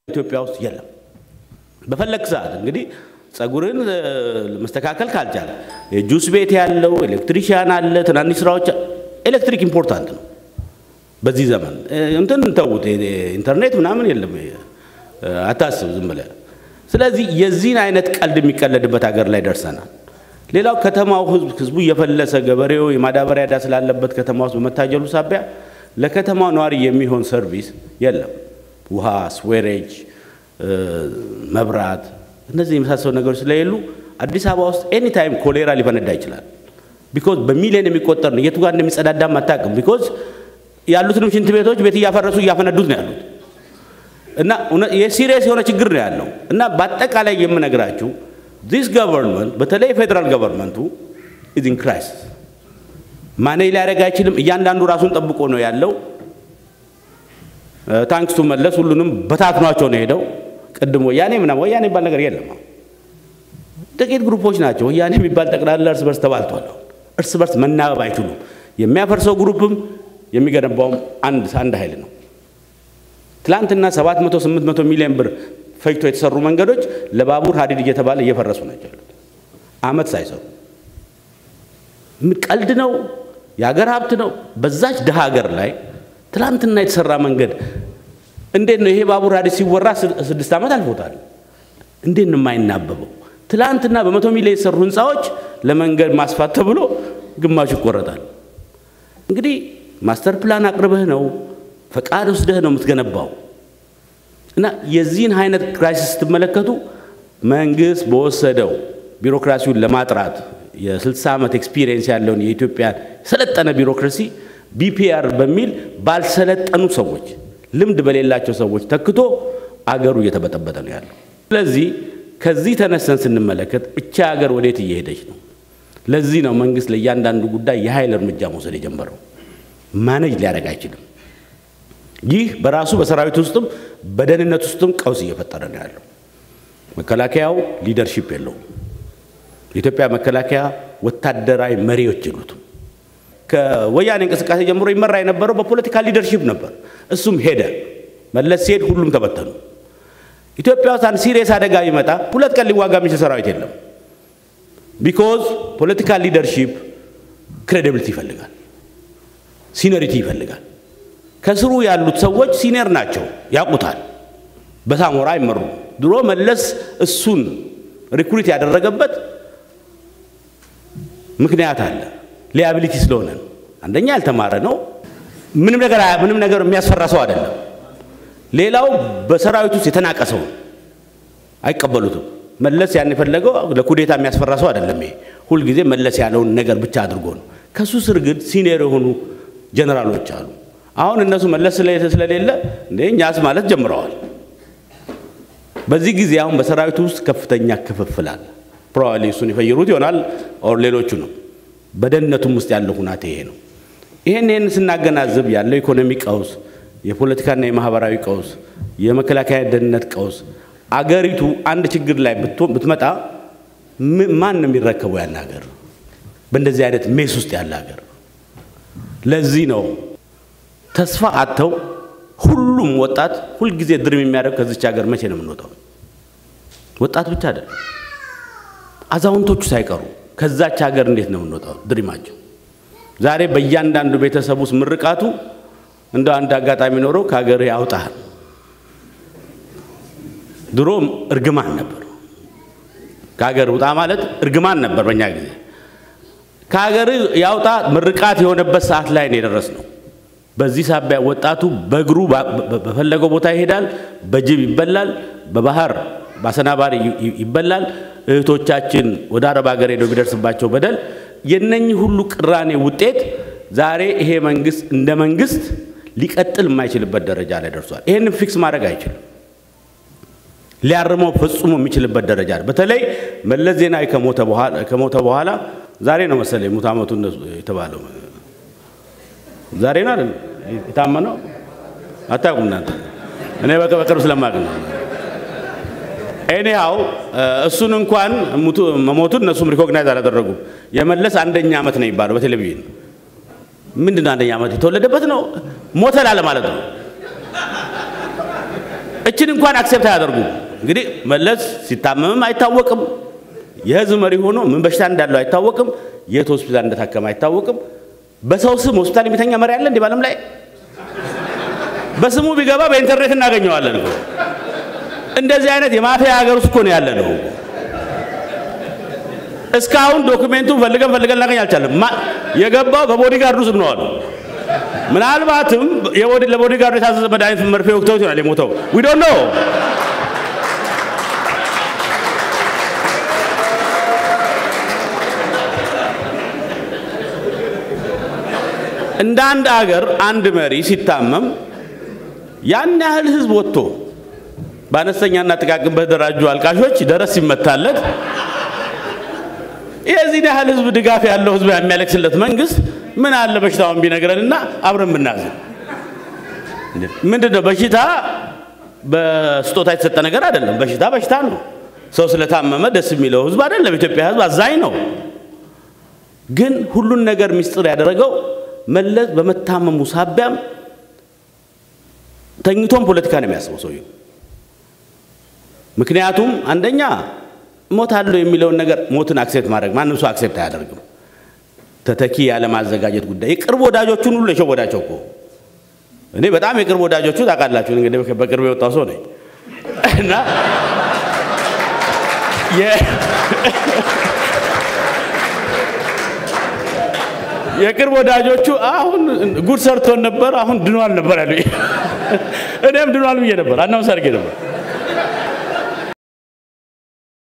ኢትዮጵያ ውስጥ የለም። በፈለግ ሰዓት እንግዲህ ጸጉርን መስተካከል ካልቻለ የጁስ ቤት ያለው ኤሌክትሪሽያን አለ፣ ትናንሽ ስራዎች ኤሌክትሪክ ኢምፖርታንት ነው በዚህ ዘመን። እንትን ተዉት፣ ኢንተርኔት ምናምን የለም አታስብ ዝም ብለህ። ስለዚህ የዚህን አይነት ቀልድ የሚቀለድበት ሀገር ላይ ደርሰናል። ሌላው ከተማው ህዝብ ህዝቡ እየፈለሰ ገበሬው የማዳበሪያ ዕዳ ስላለበት ከተማ ውስጥ በመታጀሉ ሳቢያ ለከተማው ነዋሪ የሚሆን ሰርቪስ የለም። ውሃ፣ ስዌሬጅ፣ መብራት፣ እነዚህ የመሳሰሉ ነገሮች ስለሌሉ አዲስ አበባ ውስጥ ኤኒ ታይም ኮሌራ ሊፈነዳ ይችላል። ቢኮዝ በሚሊዮን የሚቆጠር ነው። የቱ ጋር እንደሚጸዳዳም አታውቅም። ቢኮዝ ያሉትንም ሽንት ቤቶች ቤት እያፈረሱ እያፈነዱት ነው ያሉት እና የሲሪየስ የሆነ ችግር ነው ያለው እና በአጠቃላይ የምነግራችሁ ዚስ ገቨርንመንት በተለይ ፌዴራል ገቨርንመንቱ ኢዝ ኢን ክራይሲስ ማኔጅ ሊያደርግ አይችልም። እያንዳንዱ ራሱን ጠብቆ ነው ያለው። ታንክስቱ መለስ ሁሉንም በታትኗቸው ነው ሄደው። ቅድም ወያኔ ምናምን ወያኔ የሚባል ነገር የለም። ጥቂት ግሩፖች ናቸው። ወያኔ የሚባል ጠቅላላ እርስ በርስ ተባልቷል። እርስ በርስ መናበብ አይችሉም። የሚያፈርሰው ግሩፕም የሚገነባውም አንድ አንድ ኃይል ነው። ትላንትና 700 800 ሚሊዮን ብር ፈጅቶ የተሰሩ መንገዶች ለባቡር ሀዲድ እየተባለ እየፈረሱ ናቸው ያሉት አመት ሳይሰሩ። ቀልድ ነው፣ የሀገር ሀብት ነው። በዛች ድሃ ሀገር ላይ ትላንትና የተሰራ መንገድ እንዴት ነው ይሄ ባቡር ሀዲድ ሲወራ ስድስት ዓመት አልፎታል። እንዴት ነው የማይናበበው? ትላንትና በመቶ ሚሊዮን የተሰሩ ህንፃዎች ለመንገድ ማስፋት ተብሎ ግማሹ ይቆረጣል። እንግዲህ ማስተር ፕላን አቅርበህ ነው ፈቃድ ወስደህ ነው የምትገነባው። እና የዚህን አይነት ክራይሲስ ስትመለከቱ መንግስት በወሰደው ቢሮክራሲውን ለማጥራት የ60 ዓመት ኤክስፒሪየንስ ያለውን የኢትዮጵያ የሰለጠነ ቢሮክራሲ ቢፒአር በሚል ባልሰለጠኑ ሰዎች፣ ልምድ በሌላቸው ሰዎች ተክቶ አገሩ እየተበጠበጠ ነው ያለው። ስለዚህ ከዚህ ተነስተን ስንመለከት እቻ ሀገር ወዴት እየሄደች ነው? ለዚህ ነው መንግስት ለእያንዳንዱ ጉዳይ የኃይል እርምጃ መውሰድ የጀመረው። ማኔጅ ሊያደርግ አይችልም። ይህ በራሱ በሰራዊት ውስጥም በደህንነት ውስጥም ቀውስ እየፈጠረ ነው ያለው። መከላከያው ሊደርሺፕ የለውም። የኢትዮጵያ መከላከያ ወታደራዊ መሪዎች የሉትም። ከወያኔ እንቅስቃሴ ጀምሮ ይመራ የነበረው በፖለቲካ ሊደርሺፕ ነበር። እሱም ሄደ። መለስ ሲሄድ ሁሉም ተበተኑ። ኢትዮጵያ ውስጥ አንድ ሲሪየስ አደጋ ቢመጣ ሁለት ቀን ሊዋጋ የሚችል ሰራዊት የለም። ቢኮዝ ፖለቲካል ሊደርሺፕ ክሬዲብሊቲ ይፈልጋል፣ ሲነሪቲ ይፈልጋል። ከስሩ ያሉት ሰዎች ሲኒየር ናቸው፣ ያውቁታል። በሳሞራ አይመሩም። ድሮ መለስ እሱን ሪክሩት ያደረገበት ምክንያት አለ። ሊያቢሊቲ ስለሆነ ነው። አንደኛ ያልተማረ ነው። ምንም ነገር ምንም ነገር የሚያስፈራ ሰው አይደለም። ሌላው በሰራዊት ውስጥ የተናቀ ሰው አይቀበሉትም። መለስ ያን የፈለገው ለኩዴታ የሚያስፈራ ሰው አይደለም። ይሄ ሁልጊዜ መለስ ያለውን ነገር ብቻ አድርጎ ነው። ከሱ ስር ግን ሲኒየር የሆኑ ጀነራሎች አሉ። አሁን እነሱ መለስ ስለሌለ እንደ እኛስ ማለት ጀምረዋል። በዚህ ጊዜ አሁን በሰራዊቱ ውስጥ ከፍተኛ ክፍፍል አለ። ፕሮባብሊ እሱን የፈየሩት ይሆናል ኦር ሌሎቹ ነው። በደህንነቱም ውስጥ ያለው ሁናቴ ይሄ ነው። ይህን ይህን ስናገናዝብ ያለው ኢኮኖሚ ቀውስ፣ የፖለቲካና የማህበራዊ ቀውስ፣ የመከላከያ ደህንነት ቀውስ፣ አገሪቱ አንድ ችግር ላይ ብትመጣ ማን ነው የሚረከበው ያን ሀገር? በእንደዚህ አይነት ሜስ ውስጥ ያለ ሀገር። ለዚህ ነው ተስፋ አጥተው ሁሉም ወጣት ሁልጊዜ ድርም የሚያደርግ ከዚች ሀገር መቼ ነው የምንወጣው? ወጣት ብቻ አይደለም፣ አዛውንቶቹ ሳይቀሩ ከዛች ሀገር እንዴት ነው የምንወጣው? ድሪማቸው ዛሬ በእያንዳንዱ ቤተሰብ ውስጥ ምርቃቱ እንደ አንድ አጋጣሚ ኖሮ ከሀገር ያውጣል። ድሮ እርግማን ነበር። ከሀገር ውጣ ማለት እርግማን ነበር በእኛ ጊዜ። ከሀገር ያውጣ ምርቃት የሆነበት ሰዓት ላይ ነው የደረስነው። በዚህ ሳቢያ ወጣቱ በእግሩ በፈለገው ቦታ ይሄዳል። በጅብ ይበላል፣ በባህር በአሰናባሪ ይበላል። እህቶቻችን ወደ አረብ ሀገር ሄደው ቢደርስባቸው በደል የነኚህ ሁሉ ቅራኔ ውጤት ዛሬ ይሄ መንግስት እንደ መንግስት ሊቀጥል የማይችልበት ደረጃ ላይ ደርሷል። ይህንን ፊክስ ማድረግ አይችልም። ሊያርመው ፈጽሞ የሚችልበት ደረጃ በተለይ መለስ ዜናዊ ከሞተ በኋላ ዛሬ ነው መሰለኝ ሙት ዓመቱ የተባለው ዛሬ ነው አይደል የታመነው? አታውቁም እናንተ። እኔ በቅርብ ስለማቅ ነው። ኤኒሃው እሱን እንኳን መሞቱን እነሱም ሪኮግናይዝ አላደረጉም። የመለስ አንደኛ ዓመት ነው የሚባለው በቴሌቪዥን ምንድን ነው አንደኛ ዓመት የተወለደበት ነው ሞተ ላለ ማለት ነው። እችን እንኳን አክሴፕት አያደርጉም። እንግዲህ መለስ ሲታመምም አይታወቅም። የህዝብ መሪ ሆኖ ምን በሽታ እንዳለው አይታወቅም። የት ሆስፒታል እንደታከመ አይታወቅም። በሰው ስም ሆስፒታል የሚተኛ መሪ አለ እንዲህ በዓለም ላይ? በስሙ ቢገባ በኢንተርኔት እናገኘዋለን እኮ። እንደዚህ አይነት የማፊያ ሀገር ውስጥ እኮ ነው ያለ ነው። እስካሁን ዶክሜንቱን ፈልገን ፈልገን እናገኝ አልቻለም። የገባው በቦዲጋርዱ ስም ነው አሉ። ምናልባትም ለቦዲጋርዱ የታዘዘ መድኃኒት መርፌ ወቅተውት ይሆናል የሞተው። ዊ ዶንት ኖ እንደ አንድ አገር አንድ መሪ ሲታመም ያን ያህል ህዝብ ወጥቶ በአነስተኛና ጥቃቅን በተደራጁ አልቃሾች ደረስ ሲመታለት የዚህን ያህል ህዝብ ድጋፍ ያለው ህዝብ የሚያለቅስለት መንግስት ምን አለ በሽታውን ቢነግረንና አብረን ብናዝን። ምንድን ነው በሽታ በስጦታ የተሰጠ ነገር አይደለም። በሽታ በሽታ ነው። ሰው ስለታመመ ደስ የሚለው ህዝብ አይደለም። ኢትዮጵያ ህዝብ አዛኝ ነው። ግን ሁሉን ነገር ሚስጥር ያደረገው መለስ በመታመሙ ሳቢያም ተኝቶም ፖለቲካ ነው የሚያስበው ሰውየው። ምክንያቱም አንደኛ ሞታለሁ የሚለውን ነገር ሞትን አክሴፕት ማድረግ ማንም ሰው አክሴፕት አያደርግም። ተተኪ ያለማዘጋጀት ጉዳይ የቅርብ ወዳጆቹን ሁሉ የሸወዳቸው እኮ እኔ በጣም የቅርብ ወዳጆቹ ታውቃላችሁ፣ እንግዲህ በቅርብ የወጣው ሰው ነኝ እና የቅርብ ወዳጆቹ አሁን ጉድ ሰርቶን ነበር፣ አሁን ድኗል ነበር ያሉ። እኔም ድኗል ብዬ ነበር፣ አናውንስ አድርጌ ነበር።